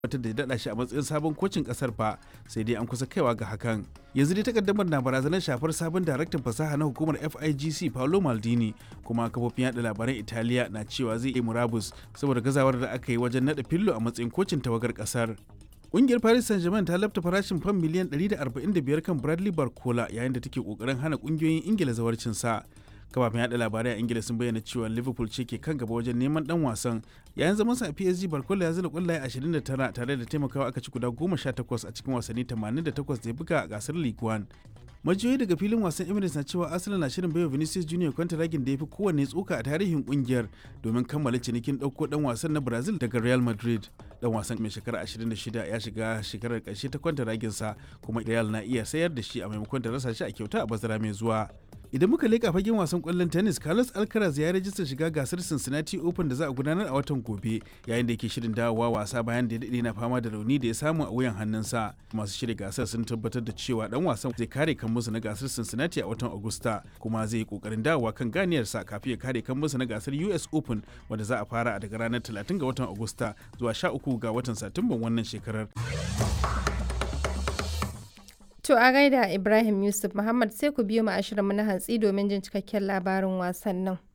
wata da daɗa shi a matsayin sabon kocin ƙasar fa sai dai an kusa kaiwa ga hakan yanzu dai takaddamar na barazanar shafar sabon daraktan fasaha na hukumar FIGC Paolo Maldini kuma kafofin yada labaran Italiya na cewa zai yi murabus saboda gazawar da aka yi wajen naɗa fillo a matsayin kocin tawagar ƙasar. Ƙungiyar Paris Saint-Germain ta lafta farashin fam miliyan 145 kan Bradley Barcola yayin da take kokarin hana ƙungiyoyin Ingila zawarcin sa. kafafen yada labarai a ingila sun bayyana cewa liverpool ce ke kan gaba wajen neman dan wasan yayin zaman sa a psg barkola ya zira kwallaye 29 tare da taimakawa aka ci guda 18 a cikin wasanni 88 da ya buga a gasar league one majiyoyi daga filin wasan emirates na cewa arsenal na shirin baiwa vinicius junior kwantaragin da ya fi kowanne tsoka a tarihin kungiyar domin kammala cinikin ɗauko dan wasan na brazil daga real madrid dan wasan mai shekara 26 ya shiga shekarar ƙarshe ta kwantaragin sa kuma real na iya sayar da shi a maimakon da rasa shi a kyauta a bazara mai zuwa idan muka leka fagen wasan kwallon tennis carlos alcaraz ya rajista shiga gasar cincinnati open da za a gudanar a watan gobe yayin da yake shirin dawowa wasa bayan da ya daɗe na fama da rauni da ya samu a wuyan hannunsa masu shirya gasar sun tabbatar da cewa dan wasan zai kare kan musu na gasar cincinnati a watan agusta kuma zai yi kokarin dawowa kan ganiyarsa kafin ya kare kan musu na gasar us open wanda za a fara daga ranar 30 ga watan agusta zuwa 13 ga watan satumban wannan shekarar To a gaida Ibrahim Yusuf Muhammad sai ku biyo mu ashirin mu na hantsi domin jin cikakken labarin wasannin.